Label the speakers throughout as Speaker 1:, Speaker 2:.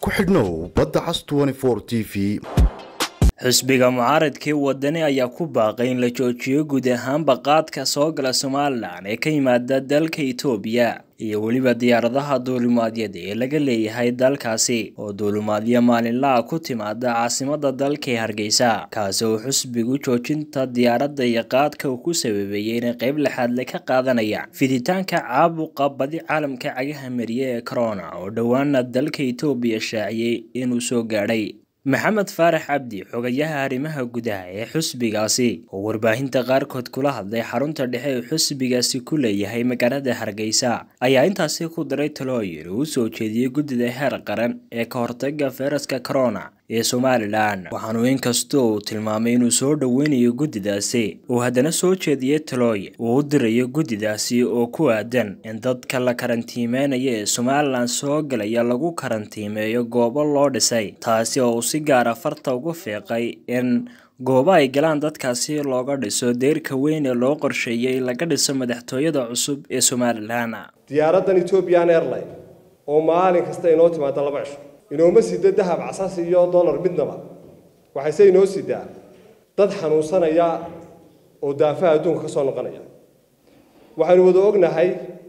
Speaker 1: ku xidhnow badda cas t v
Speaker 2: xisbiga mucaaradkii wadani ayaa ku baaqay in la joojiyo guud ahaanba qaadka soo gala somalilan ee ka yimaada dalka itoobiya iyo weliba diyaaradaha duulimaadyada ee laga leeyahay dalkaasi oo duulimaadyo maalinlaha ku timaada caasimada dalka ee hargeysa kaasi oo xisbigu joojinta diyaaradda iyo qaadka uu ku sababeeyey inay qeyb lixaadle ka qaadanayaan fiditaanka caabuqa badi caalamka cagaha mariye ee corona oo dhowaana dalka itoobiya shaaciyey inuu soo gaadhay maxamed faarax cabdi xogayaha arrimaha gudaha ee xusbigaasi oo warbaahinta qaarkood kula hadlay xarunta dhexe ee xusbigaasi ku leeyahay magaalada hargeysa ayaa intaasi ku daray talooyin uu soo jeediyey guddida heer qaran ee ka hortaga fayraska corona ee somalilan waxaanu inkastoo uu tilmaamay inuu soo dhoweynayo guddidaasi uu haddana soo jeediyey talooyin uu u dirayo guddidaasi oo ku aadan in dadka la karantiimeynaya ee somalilan soo galaya lagu karantiimeeyo goobo loo dhisay taasi oo uu si gaara farta ugu fiiqay in goobo ay galaan dadkaasi looga dhiso deyrka weyn ee loo qorsheeyey laga dhiso madaxtooyada cusub ee somalilan
Speaker 3: diyaaraddan ethiopian airline oo maalin kasta inoo timaada laba cisho inooma sida dahab casas iyo dollar midnaba waxayse inoo sidaa dad xanuunsanaya oo daafaha adduunka ka soo noqonaya waxaynu wada ognahay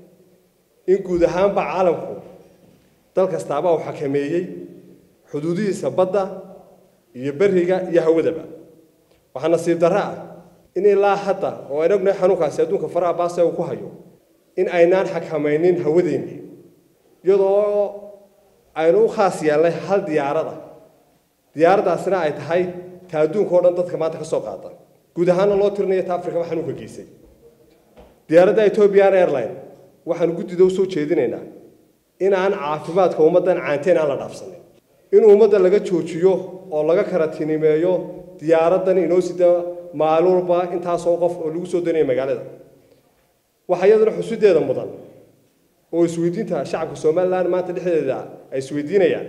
Speaker 3: in guud ahaanba caalamku dal kastaaba uu xakameeyey xuduudihiisa badda iyo beriga iyo hawadaba waxaa nasiib darro ah in ilaa hadda oo aynu ognahay xanuunkaasi adduunka faraha baase uu ku hayo in aynaan xakamaynin hawadeennii iyadoo aynu u khaas yeelnay hal diyaarada diyaaraddaasina ay tahay ta adduunka o dhan dadka maanta ka soo qaada guud ahaanna loo tirinayo ta afrikaba xanuunka geysay diyaaradda ethiopian airline waxaanu guddida usoo jeedinaynaa in aan caafimaadka ummaddan caanteen aan la dhaafsanin in ummadda laga joojiyo oo laga karatinimeeyo diyaaraddan inoo sida maalin walba intaasoo qof oo lagu soo danaya magaalada waxaa iyaduna xusudeeda mudan oo isweydiinta shacabka somalilan maanta dhexdeeda ay isweydiinayaan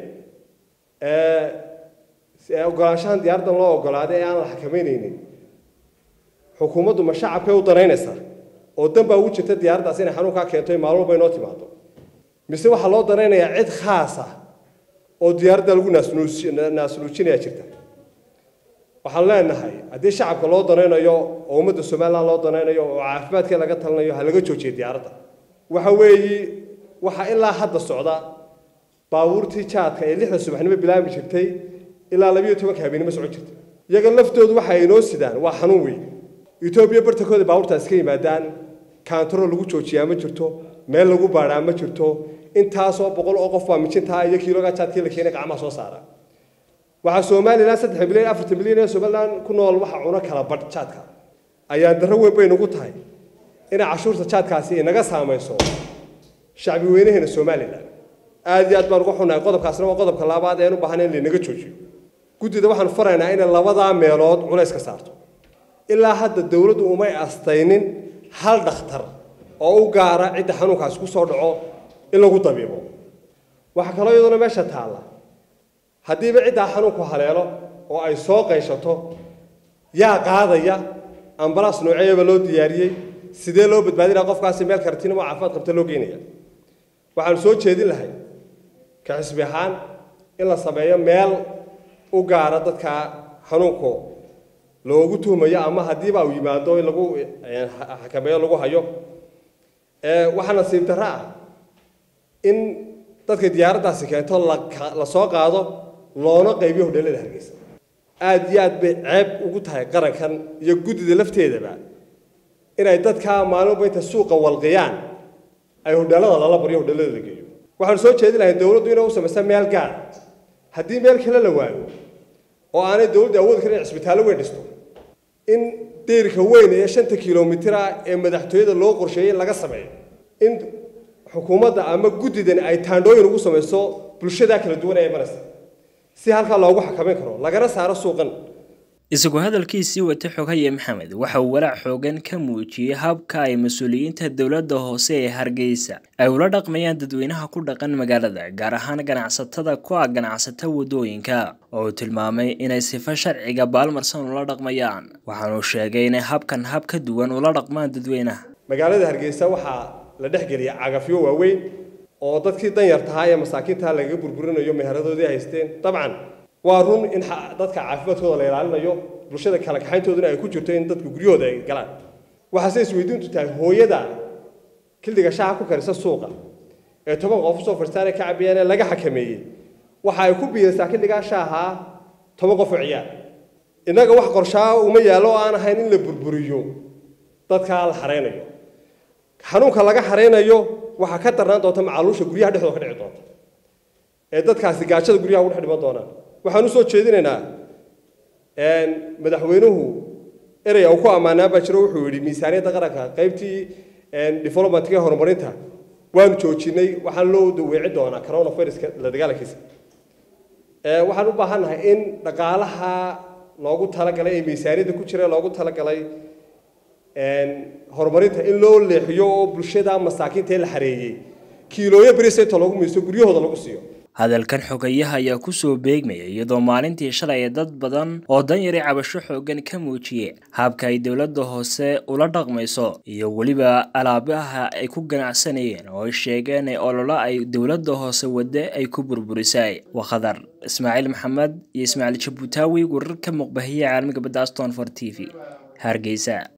Speaker 3: ogolaanshahan diyaaraddan loo ogolaaday ee aan la xakameyneynin xukuumaddu ma shacabkay u danaynaysaa oo dan baa ugu jirta diyaaraddaas inay xanuunkaa keento maalin walba inoo timaado mise waxaa loo danaynayaa cid khaas ah oo diyaaradda lagu naasnuujinaya jirta waxaan leenahay haddii shacabka loo danaynayo oo ummadda somalilan loo danaynayo oo caafimaadkee laga talinayo ha laga joojiya diyaaradda waxa weeyi waxaa ilaa hadda socda baabuurtii jaadka ee lixda subaxnimo bilaabi jirtay ilaa labiyo tobanka habeenimo socon jirtay iyaga laftoodu waxa ay noo sidaan waa xanuun weyn etoobiya bartankooda baabuurtaas ka yimaadaan kaantarool lagu joojiyaa ma jirto meel lagu baadhaa ma jirto intaasoo boqol oo qof baa mijintaa iyo kiiloga jaadkii la keenay gacmaha soo saara waxaa somalilan saddex milyan afartan milyan ee somalilan ku nool waxa cuno kala badh jaadka ayaa darro weyn bay nagu tahay inay cashuurta jaadkaasi inaga saamayso shacbi weynaheena somalilan aad iyo aad baan uga xunnahay qodobkaasna waa qodobka labaad ee u baahan in laynaga joojiyo guddida waxaan faraynaa inay labadaa meelood culays ka saarto ilaa hadda dowladdu umay astaynin hal dhakhtar oo u gaara cidda xanuunkaasi ku soo dhaco in lagu dabiibo waxaa kaloo iyaduna meesha taalla haddiiba ciddaa xanuunku haleelo oo ay soo qayshato yaa qaadaya ambalaas nooceeyaba loo diyaariyey sidee loo badbaadinaya qofkaasi meel karatinimo caafimaad qabta loo geynaya waxaanu soo jeedin lahay ka xisbi ahaan in la sameeyo meel u gaara dadka xanuunku loogu tuhmayo ama haddiiba uu yimaado in lagu xakameeyo lagu hayo waxaa nasiib darro ah in dadka diyaaraddaasi keento la soo qaado loona qaybiyo hodheelada hargeysa aada iyo aad bay ceeb ugu tahay qarankan iyo guddida lafteedaba inay dadka maalinba inta suuqa walqiyaan ay hodheelada lala baryo hodheelada la geeyo waxaanu soo jeedin lahay dowladdu inay u samaysa meel gaar haddii meel kale la waayo oo aanay dowladdu awoodi karin in cisbitaallo weyn dhisto in deyrka weyn ee shanta kilomitira ee madaxtooyada loo qorsheeyey in laga sameeyo in xukuumadda ama guddidan ay taandhooyin ugu samayso bulshadaa kala duwan ee maraysa si halkaa loogu xakameyn karo lagana saaro suuqan
Speaker 2: isagoo hadalkiisii wata xogaye maxamed waxa uu walaac xoogan ka muujiyey habka ay mas-uuliyiinta dowladda hoose ee hargeysa ay ula dhaqmayaan dadweynaha ku dhaqan magaalada gaar ahaan ganacsatada ku ah ganacsata waddooyinka oo uu tilmaamay inay sifo sharciga baalmarsan ula dhaqmayaan waxaanuu sheegay inay habkan hab ka duwan ula dhaqmaan dadweynaha
Speaker 3: magaalada hargeysa waxaa la dhexgeliya cagafyo waaweyn oo dadkii danyartahaa ee masaakiintaha lagaga burburinayo meheradadoodii haysteen dabcan waa run in dadka caafimaadkooda la ilaalinayo bulshada kala kaxayntooduna ay ku jirto in dadka guryahooda ay galaan waxaase isweydiintu tahay hooyada kildiga shaaha ku karisa suuqa ee toban qof usoo fadhiistaan ee ka cabiyaan ee laga xakameeyey waxa ay ku biiraysaa kildigaa shaaha toban qof oo ciyaar innaga wax qorshaa uma yaallo oo aan ahayn in la burburiyo dadkaa la xareynayo xanuunka laga xareynayo waxaa ka darnaan doonta macaluusha guryaha dhexdooda ka dhici doonta ee dadkaasi gaajada guryaha ugu dhex dhiman doonaan waxaan usoo jeedinaynaa madaxweynuhu erey uu ku ammaanaa baa jiro wuxuu yidhi miisaaniyadda qaranka qaybtii developmentka horumarinta waanu joojinay waxaan loo daweeci doonaa coronaviruska la dagaalankiisa waxaan u baahannahay in dhaqaalaha loogu talagalay ee miisaaniyadda ku jira loogu talagalay horumarinta in loo leexiyo oo bulshada masaakiinta ee la xareeyey kiilooyo beris inta loogu miiso guryahooda lagu siiyo
Speaker 2: hadalkan xogayaha ayaa kusoo beegmaya iyadoo maalintii shalay ee dad badan oo danyari cabasho xoogan ka muujiyey habka ay dowladda hoose ula dhaqmayso iyo weliba alaabaha ay ku ganacsanayeen oo ay sheegeen ee ololo ay dowladda hoose wadde ay ku burburisay waa khadar ismaaciil maxamed iyo ismaaciil jabuutaawi wararka muqbahiya caalamiga badda aston for t v hargeysa